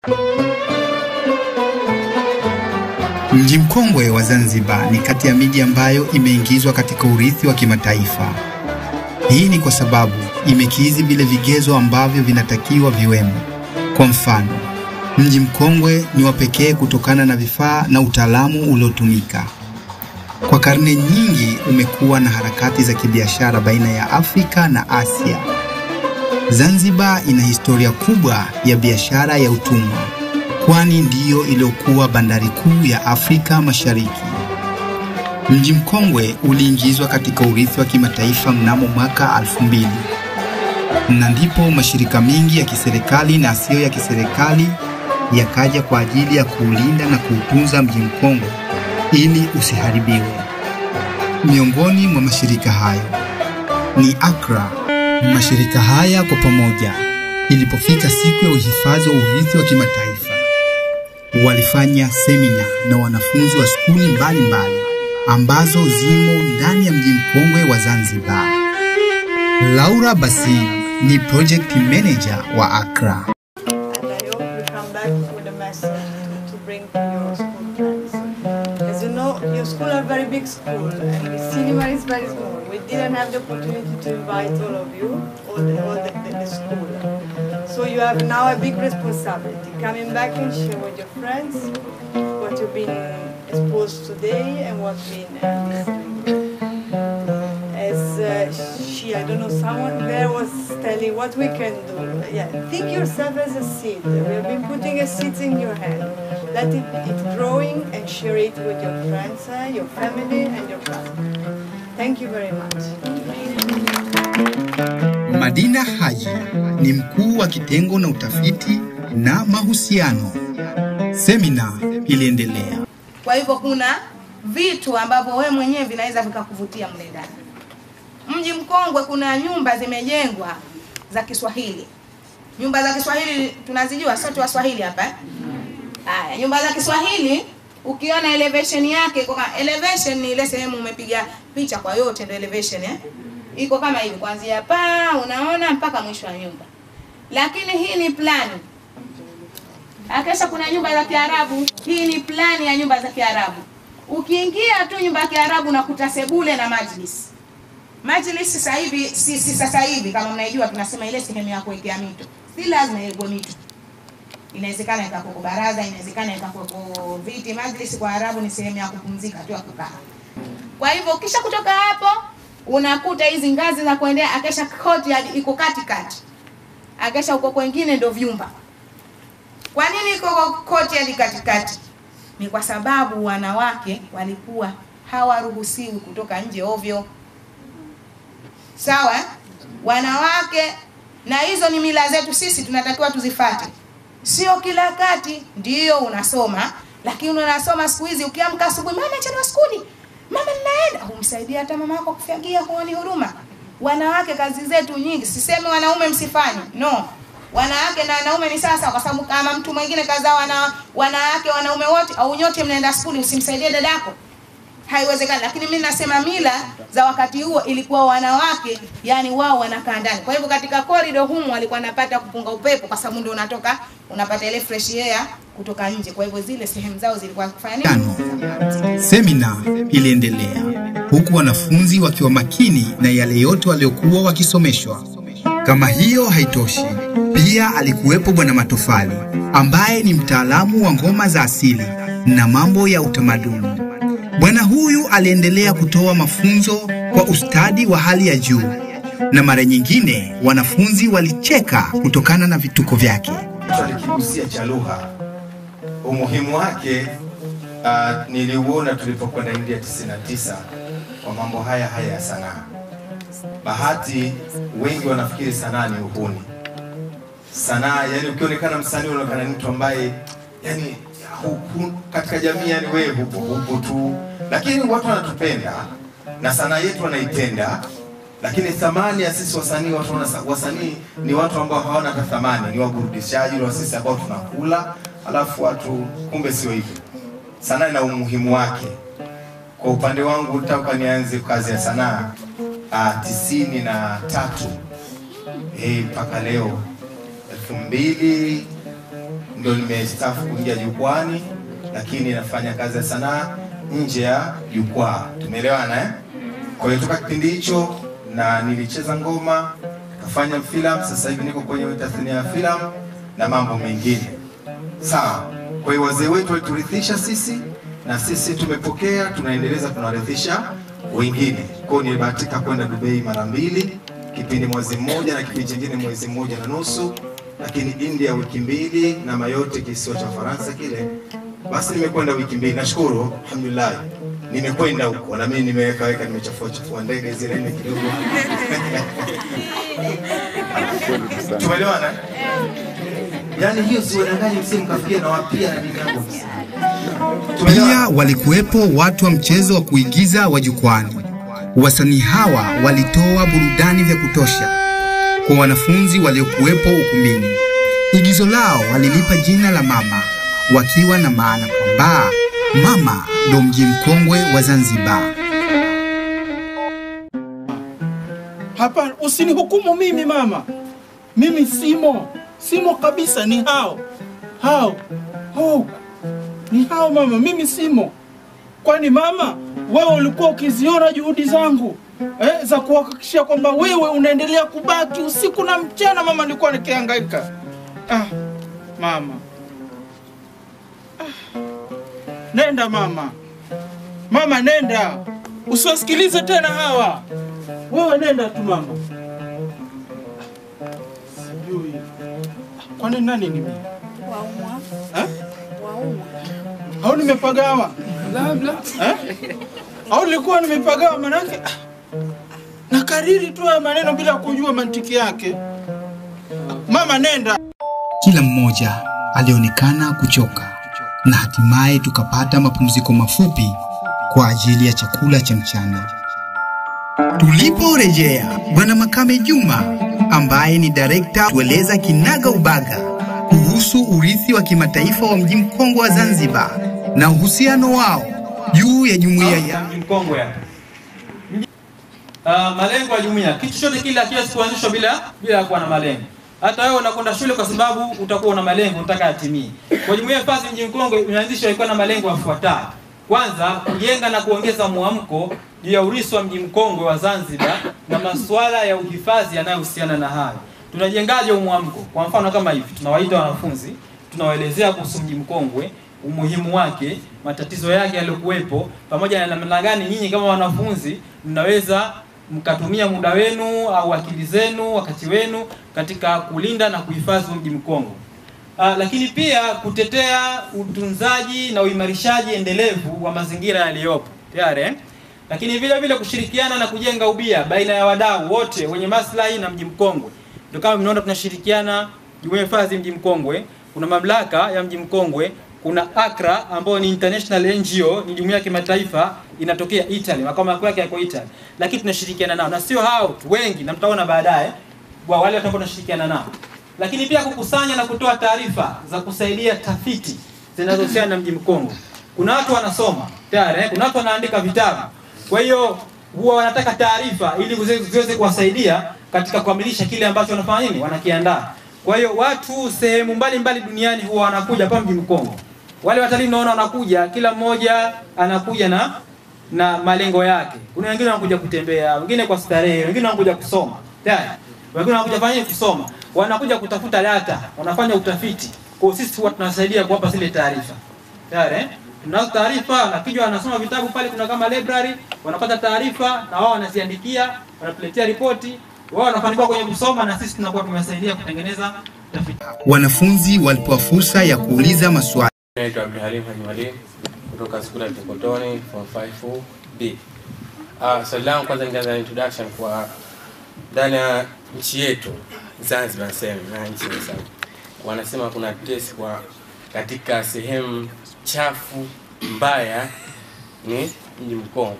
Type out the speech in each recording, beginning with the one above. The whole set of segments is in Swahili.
Mji mkongwe wa Zanzibar ni kati ya miji ambayo imeingizwa katika urithi wa kimataifa. Hii ni kwa sababu imekidhi vile vigezo ambavyo vinatakiwa viwemo. Kwa mfano, mji mkongwe ni wa pekee kutokana na vifaa na utaalamu uliotumika. Kwa karne nyingi umekuwa na harakati za kibiashara baina ya Afrika na Asia. Zanzibar ina historia kubwa ya biashara ya utumwa, kwani ndiyo iliyokuwa bandari kuu ya Afrika Mashariki. Mji mkongwe uliingizwa katika urithi wa kimataifa mnamo mwaka 2000 na ndipo mashirika mengi ya kiserikali na asiyo ya kiserikali yakaja kwa ajili ya kuulinda na kuutunza mji mkongwe ili usiharibiwe. Miongoni mwa mashirika hayo ni ACRA. Mashirika haya kwa pamoja, ilipofika siku ya uhifadhi wa urithi wa kimataifa, walifanya semina na wanafunzi wa skuli mbalimbali ambazo zimo ndani ya mji mkongwe wa Zanzibar. Laura Basim ni project manager wa ACRA. and I hope you come back with a message to, to bring to your school friends. As you know, your school are very big school and the cinema is very small. We didn't have the opportunity to invite all of you, all the, all the, the, the school. So you have now a big responsibility, coming back and share with your friends what you've been exposed today and what's been uh, listening. As uh, she, I don't know, someone there was telling what we can do. Yeah, think yourself as a seed. We have been putting a seed in your hand. Let it, it growing and share it with your friends, uh, your family, and your classmates. Thank you very much. Madina Haji ni mkuu wa kitengo na utafiti na mahusiano. Semina iliendelea. Kwa hivyo kuna vitu ambavyo wewe mwenyewe vinaweza vikakuvutia mle ndani. Mji mkongwe kuna nyumba zimejengwa za Kiswahili. Nyumba za Kiswahili tunazijua sote Waswahili hapa. eh? Haya, nyumba za Kiswahili ukiona elevation yake kwa elevation ni ile sehemu umepiga picha kwa yote ndio elevation eh. Iko kama hivi kuanzia paa unaona mpaka mwisho wa nyumba. Lakini hii ni plani. Akesha kuna nyumba za Kiarabu. Hii ni plani ya nyumba za Kiarabu. Ukiingia tu nyumba ya Kiarabu unakuta sebule na majlis. Majlis sasa hivi si, si sasa hivi kama mnaijua tunasema ile sehemu ya kuwekea mito. Si lazima iwekwe mito. Inawezekana ikakuwepo baraza, inawezekana ikakuwepo viti. Majlis kwa Arabu ni sehemu ya kupumzika tu ya kukaa. Kwa hivyo ukisha kutoka hapo unakuta hizi ngazi za kuendea akesha courtyard iko katikati. Akesha uko kwengine ndio vyumba. Kwa nini iko courtyard katikati? Ni kwa sababu wanawake walikuwa hawaruhusiwi kutoka nje ovyo. Sawa? eh? Wanawake na hizo ni mila zetu sisi tunatakiwa tuzifate. Sio kila kati ndio unasoma, lakini unasoma siku hizi ukiamka asubuhi, mama chelewa skuli, mama ninaenda, humsaidia hata mama yako kufagia, huoni huruma. Wanawake kazi zetu nyingi, sisemi wanaume msifanye, no. Wanawake na wanaume ni sasa, kwa sababu kama mtu mwingine kazaa wana wanawake wanaume wote au nyote mnaenda skuli, usimsaidie dadako haiwezekani. Lakini mimi nasema mila za wakati huo ilikuwa wanawake, yani wao wanakaa ndani. Kwa hivyo katika korido humu walikuwa wanapata kupunga upepo, kwa sababu ndio unatoka unapata ile fresh air kutoka nje. Kwa hivyo zile sehemu zao zilikuwa kufanya nini? Tano. Semina iliendelea huku wanafunzi wakiwa makini na yale yote waliokuwa wakisomeshwa. Kama hiyo haitoshi, pia alikuwepo Bwana Matofali ambaye ni mtaalamu wa ngoma za asili na mambo ya utamaduni. Bwana huyu aliendelea kutoa mafunzo kwa ustadi wa hali ya juu, na mara nyingine wanafunzi walicheka kutokana na vituko vyake. alikigusia cha lugha umuhimu wake uh, niliuona tulipokwenda India 99 kwa mambo haya haya ya sanaa. Bahati wengi wanafikiri sanaa ni uhuni. Sanaa yani, ukionekana msanii unaonekana ni mtu ambaye yani huku, katika jamii yani wewe hupo hupo tu, lakini watu wanatupenda na sanaa yetu wanaipenda lakini thamani ya sisi wasanii, watu wana wasanii ni watu ambao hawana hata thamani, ni waburudishaji wa sisi ambao tunakula, alafu watu kumbe sio hivyo. Sanaa ina umuhimu wake. Kwa upande wangu toka nianze kazi ya sanaa uh, tisini na tatu eh, mpaka leo elfu mbili ndo nimestaafu kuingia jukwani, lakini nafanya kazi ya sanaa nje ya jukwaa. Tumeelewana eh? Kwa hiyo toka kipindi hicho na nilicheza ngoma, kafanya filamu, sasa hivi niko kwenye tasnia ya filamu na mambo mengine. Sawa. Kwa hiyo wazee wetu waliturithisha sisi na sisi tumepokea, tunaendeleza, tunarithisha wengine. Kwa hiyo nilibahatika kwenda Dubai mara mbili, kipindi mwezi mmoja na kipindi chingine mwezi mmoja na nusu, lakini India wiki mbili na Mayotte kisiwa cha Faransa kile. Basi nimekwenda wiki mbili, nashukuru alhamdulillah, nimekwenda huko na mimi nimeweka weka, nimechafua chafua ndege zile nne kidogo tumeelewana? Yaani hiyo siwadanganyi, msi mkafikia na wapia na dini yangu Pia walikuwepo watu wa mchezo wa kuigiza wa jukwani. Wasanii hawa walitoa burudani vya kutosha kwa wanafunzi waliokuwepo ukumbini. Igizo lao walilipa jina la Mama, wakiwa na maana kwamba mama ndo mji mkongwe wa Zanzibar. Hapana, usinihukumu mimi mama. Mimi simo, simo kabisa. Ni hao hao, oh, ni hao mama, mimi simo. Kwani mama, wewe ulikuwa ukiziona juhudi zangu eh, za kuhakikisha kwamba wewe unaendelea kubaki usiku na mchana. Mama, nilikuwa nikihangaika. Ah, mama ah. Nenda mama, mama nenda, usiwasikilize tena hawa. Wewe nenda tu mama. Sijui. Kwani nani ni mimi? Waumwa, Eh? waumwa. Au nimepagawa? Labda. Eh? Au nilikuwa nimepagawa manake ah, nakariri tu haya maneno bila kujua mantiki yake. Mama nenda. Kila mmoja alionekana kuchoka na hatimaye tukapata mapumziko mafupi kwa ajili ya chakula cha mchana. Tuliporejea, Bwana Makame Juma ambaye ni direkta tueleza kinaga ubaga kuhusu urithi wa kimataifa wa mji mkongwe wa Zanzibar na uhusiano wao juu ya jumuiya ya mji mkongwe hapa. Mji- Ah, malengo ya jumuiya, kitu chote kile hakiwezi kuanzishwa bila bila kuwa na malengo. Hata wewe unakwenda shule kwa sababu utakuwa una malengo unataka yatimie. Kwa jumuiya Fasi mji mkongwe imeanzishwa ikiwa na malengo yafuatayo. Kwanza, kujenga na kuongeza mwamko juu ya urithi wa mji mkongwe wa Zanzibar na masuala ya uhifadhi yanayohusiana na hayo. Tunajengaje huu mwamko? Kwa mfano kama hivi, tunawaita wanafunzi, tunawaelezea kuhusu mji mkongwe, umuhimu wake, matatizo yake yaliyokuwepo, pamoja na namna gani nyinyi kama wanafunzi mnaweza mkatumia muda wenu au akili zenu, wakati wenu katika kulinda na kuhifadhi huu mji mkongwe. Uh, lakini pia kutetea utunzaji na uimarishaji endelevu wa mazingira yaliyopo tayari eh? Lakini vile vile kushirikiana na kujenga ubia baina ya wadau wote wenye maslahi na mji mkongwe. Ndio kama mnaona tunashirikiana Jumuiya ya Hifadhi Mji Mkongwe, kuna mamlaka ya Mji Mkongwe, kuna ACRA ambayo ni international NGO, ni jumuiya ya kimataifa inatokea Italy, makao makuu yake yako Italy. Lakini tunashirikiana nao na sio hao tu, wengi na mtaona baadaye wa wale watakuwa tunashirikiana nao lakini pia kukusanya na kutoa taarifa za kusaidia tafiti zinazohusiana na mji mkongwe. Kuna watu wanasoma tayari, eh, kuna watu wanaandika vitabu, kwa hiyo huwa wanataka taarifa ili ziweze ziweze kuwasaidia katika kukamilisha kile ambacho wanafanya nini, wanakiandaa. Kwa hiyo watu sehemu mbalimbali duniani huwa wanakuja hapa mji mkongwe. Wale watalii mnaona wanakuja, kila mmoja anakuja na na malengo yake. Kuna wengine wanakuja kutembea, wengine kwa starehe, wengine wanakuja kusoma tayari, wengine wanakuja kufanya nini? kusoma, wanakuja kutafuta data, wanafanya utafiti. Kwa hiyo sisi huwa tunasaidia kuwapa zile taarifa tayari eh? Tunazo taarifa, wanakija wanasoma vitabu pale, kuna kama library, wanapata taarifa na wao wanaziandikia, wanatuletea ripoti, wao wanafanikiwa kwenye kusoma na sisi tunakuwa tumewasaidia kutengeneza tafiti. wanafunzi walipewa fursa ya kuuliza maswali. Naitwa Abdulhalim Haji Mwalimu kutoka skuli ya Tekotoni form 5 B. Ah, swali langu kwanza ningeanza na introduction kwa ndani ya nchi yetu Zanzibar niseme na nchi za wanasema kuna test kwa katika sehemu chafu mbaya ni mji Mkongwe.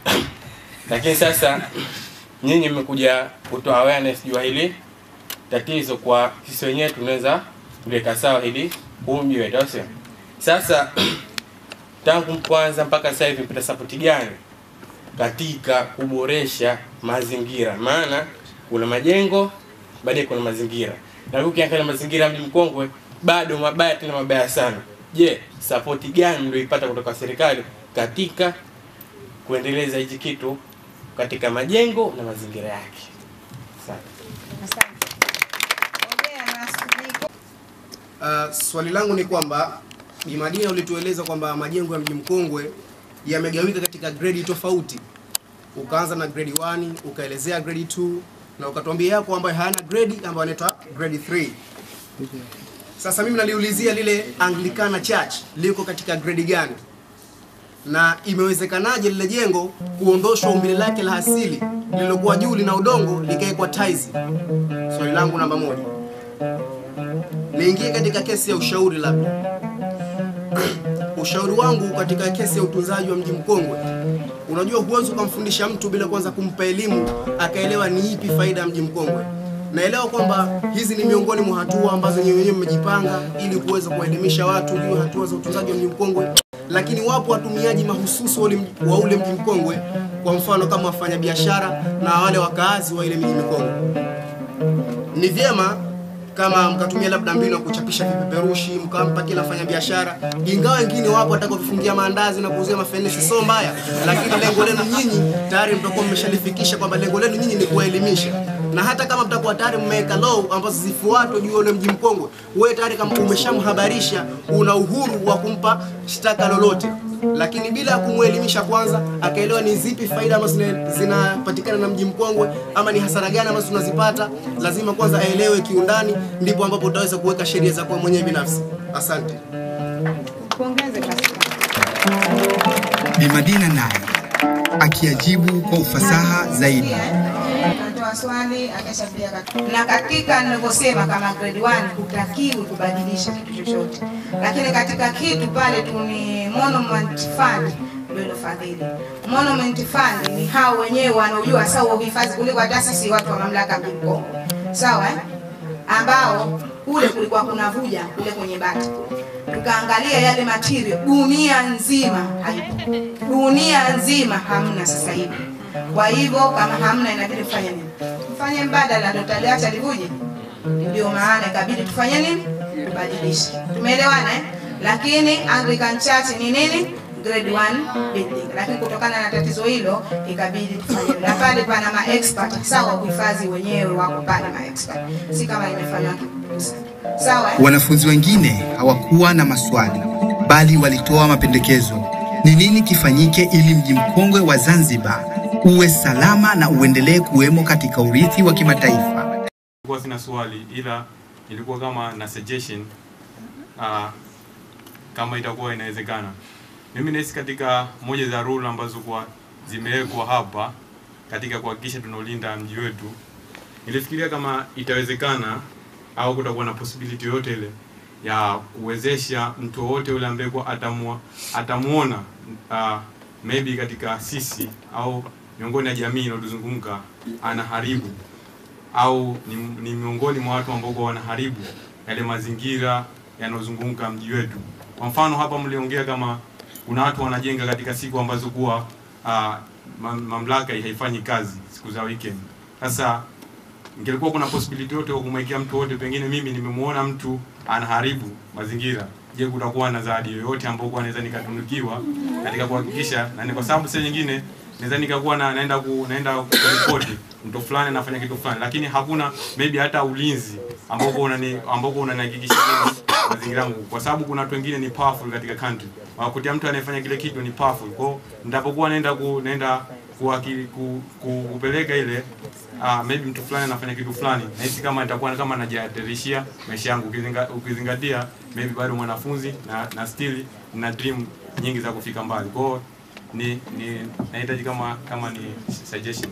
Lakini sasa nyinyi mmekuja kutoa awareness juu ya hili tatizo kwa sisi wenyewe tunaweza kuliweka sawa hili huu mji wetu au sio? Sasa tangu kwanza mpaka sasa hivi mpata sapoti gani katika kuboresha mazingira? Maana kuna majengo, baadaye kuna mazingira, na ukiangalia mazingira ya mji Mkongwe bado mabaya tena mabaya sana. Je, sapoti gani mlioipata kutoka serikali katika kuendeleza hichi kitu katika majengo na mazingira yake? Asante. Uh, swali langu ni kwamba Bi Madina ulitueleza kwamba majengo ya mji mkongwe yamegawika katika grade tofauti. Ukaanza na grade 1, ukaelezea grade 2 na ukatuambia yako ambayo hayana grade ambayo inaitwa grade 3. Sasa mimi naliulizia lile Anglikana Church liko katika grade gani? Na imewezekanaje lile jengo kuondoshwa umbile lake la asili lililokuwa juu lina udongo likawekwa tiles? Swali langu namba moja. Niingie katika kesi ya ushauri labda. ushauri wangu katika kesi ya utunzaji wa mji mkongwe, unajua huwezi ukamfundisha mtu bila kwanza kumpa elimu akaelewa ni ipi faida ya mji mkongwe. Naelewa kwamba hizi ni miongoni mwa hatua ambazo nyewe wenyewe mmejipanga ili kuweza kuwaelimisha watu juu ya hatua za utunzaji wa mji mkongwe, lakini wapo watumiaji mahususi wa ule mji- wa ule mji mkongwe, kwa mfano kama wafanyabiashara na wale wakaazi wa ile miji mikongwe ni vyema kama mkatumia labda mbinu ya kuchapisha vipeperushi mkampa kila mfanyabiashara, ingawa wengine wapo watakaovifungia maandazi na kuuzia mafenesi, sio mbaya, lakini lengo lenu nyinyi tayari mtakuwa mmeshalifikisha kwamba lengo lenu nyinyi ni kuwaelimisha, na hata kama mtakuwa tayari mmeweka law ambazo zifuatwe juu ya ule mji mkongwe, wewe tayari kama umeshamhabarisha, una uhuru wa kumpa shtaka lolote lakini bila ya kumwelimisha kwanza akaelewa ni zipi faida ambazo zina- zinapatikana na mji mkongwe ama ni hasara gani ambazo tunazipata, lazima kwanza aelewe kiundani, ndipo ambapo utaweza kuweka sheria za kwa mwenyewe binafsi. Asante. Pongeze basi. Bi Madina naye akiajibu kwa ufasaha zaidi. Natoa swali akashapia kat- na katika nilivyosema kama grade 1 hutakiwi kubadilisha kitu chochote, lakini katika kitu pale tu ni monument fund ndio ilofadhili. Monument fund ni hao wenyewe wanaojua sawa uhifadhi kuliko hata sisi watu wa mamlaka ya mji Mkongwe, sawa eh? ambao kule kulikuwa kuna vuja kule kwenye bati tukaangalia yale material dunia nzima haipo, dunia nzima hamna sasa hivi. Kwa hivyo kama hamna, inabidi tufanye nini? Tufanye mbadala, ndo taliacha livuje. Ndio maana ikabidi tufanye nini? Tubadilishe. Tumeelewana eh? Lakini Anglican Church ni nini? Grade 1 building. Lakini kutokana na tatizo hilo ikabidi tufanye na pale pana ma expert sawa, uhifadhi wenyewe wako pale ma expert, si kama imefanywa kibubusa. Sawa eh? Wanafunzi wengine hawakuwa na maswali, bali walitoa mapendekezo. Ni nini kifanyike ili mji mkongwe wa Zanzibar uwe salama na uendelee kuwemo katika urithi wa kimataifa? Nilikuwa sina swali ila ilikuwa kama na suggestion uh, kama itakuwa inawezekana. Mimi nahisi katika moja za rule ambazo kwa zimewekwa hapa katika kuhakikisha tunaulinda mji wetu, nilifikiria kama itawezekana au kutakuwa na possibility yoyote ile ya kuwezesha mtu wowote yule ambaye kwa atamua, atamuona uh, maybe katika sisi au miongoni ya jamii inayotuzunguka anaharibu au ni, ni miongoni mwa watu ambao kwa wanaharibu yale mazingira yanayozunguka mji wetu. Kwa mfano hapa mliongea kama kuna watu wanajenga katika siku ambazo kuwa uh, mamlaka haifanyi kazi siku za weekend. Sasa ingelikuwa kuna possibility yote ya kumwekea mtu wote, pengine mimi nimemuona mtu anaharibu mazingira, je, kutakuwa na zawadi yoyote ambayo kwa naweza nikatunukiwa katika kuhakikisha, na ni kwa sababu saa nyingine naweza nikakuwa na, naenda ku, naenda kuripoti mtu fulani anafanya kitu fulani, lakini hakuna maybe hata ulinzi ambao kwa unani ambao kwa unanihakikishia mimi mazingira yangu, kwa sababu kuna watu wengine ni powerful katika country, wakutia mtu anayefanya kile kitu ni powerful. Kwa hiyo nitapokuwa naenda ku, naenda kuwaki, ku, ku, kupeleka ile uh, maybe mtu fulani anafanya kitu fulani, nahisi kama itakuwa kama najihatarishia maisha yangu, ukizinga, ukizingatia maybe bado mwanafunzi na, na still na dream nyingi za kufika mbali. Kwa hiyo ni, ni nahitaji kama kama ni suggestion.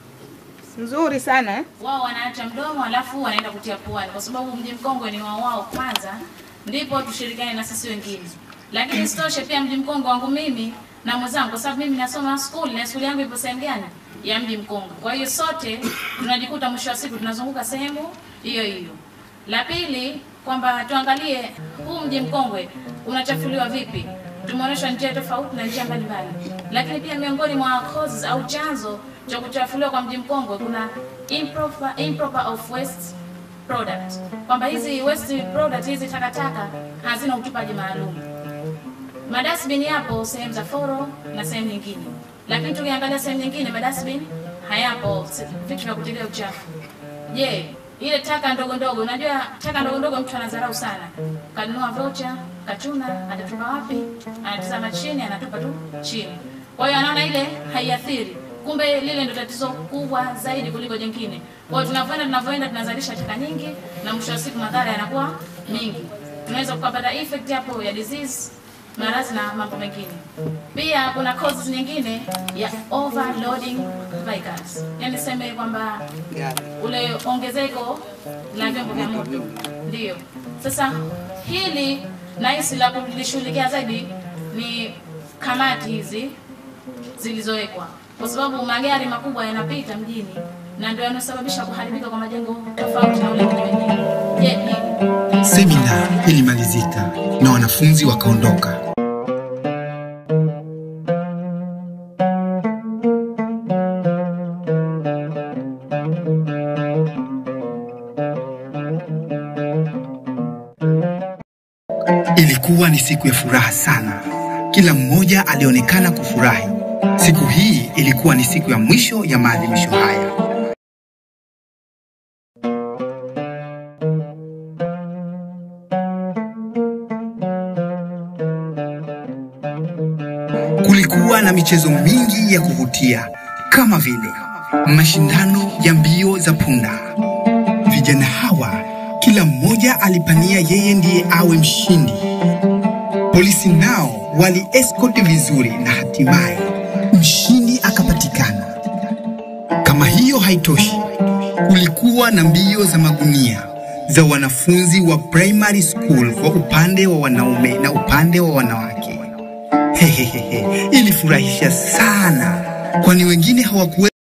Nzuri sana eh? wao wanaacha mdomo alafu wanaenda kutia puani, kwa sababu mji mkongwe ni wao wao kwanza, ndipo tushirikiane na sisi wengine. Lakini isitoshe pia mji mkongwe wangu mimi na mwenzangu, kwa sababu mimi nasoma school na shule yangu ipo sehemu gani ya mji mkongwe. Kwa hiyo sote tunajikuta mwisho wa siku tunazunguka sehemu hiyo hiyo. La pili kwamba tuangalie huu mji mkongwe unachafuliwa vipi. Tumeonyeshwa njia tofauti na njia mbalimbali, lakini pia miongoni mwa causes au chanzo cha kuchafuliwa kwa mji mkongwe kuna improper, improper of waste product, kwamba hizi waste product hizi takataka hazina utupaji maalum. Madasbin yapo sehemu za foro na sehemu nyingine, lakini tukiangalia sehemu nyingine madasbin hayapo, se- vitu vya kutilia uchafu. Je, ile taka ndogo ndogo, unajua taka ndogo ndogo mtu anadharau sana, kanunua vocha, kachuna, atatupa wapi? Anatazama chini, anatupa tu chini. Kwa hiyo anaona ile haiathiri, kumbe lile ndio tatizo kubwa zaidi kuliko jingine. Kwa hiyo tunavyoenda tunavyoenda tunazalisha taka nyingi, na mwisho wa siku madhara yanakuwa mengi. Tunaweza kupata effect hapo ya disease maradhi na mambo mengine. Pia kuna causes nyingine ya overloading vehicles, yani seme kwamba ule ongezeko la vyombo vya moto. Ndio sasa hili nahisi la kulishughulikia zaidi ni kamati hizi zilizowekwa, kwa sababu magari makubwa yanapita mjini na ndio yanasababisha kuharibika kwa majengo tofauti na ule mji wenyewe. Je, hili Semina ilimalizika na wanafunzi wakaondoka. Ilikuwa ni siku ya furaha sana. Kila mmoja alionekana kufurahi. Siku hii ilikuwa ni siku ya mwisho ya maadhimisho haya. Kulikuwa na michezo mingi ya kuvutia kama vile mashindano ya mbio za punda. Vijana hawa kila mmoja alipania yeye ndiye awe mshindi. Polisi nao wali escort vizuri na hatimaye mshindi akapatikana. Kama hiyo haitoshi, kulikuwa na mbio za magunia za wanafunzi wa primary school kwa upande wa wanaume na upande wa wanawake. Hehehe, ilifurahisha sana, kwani wengine hawakuwe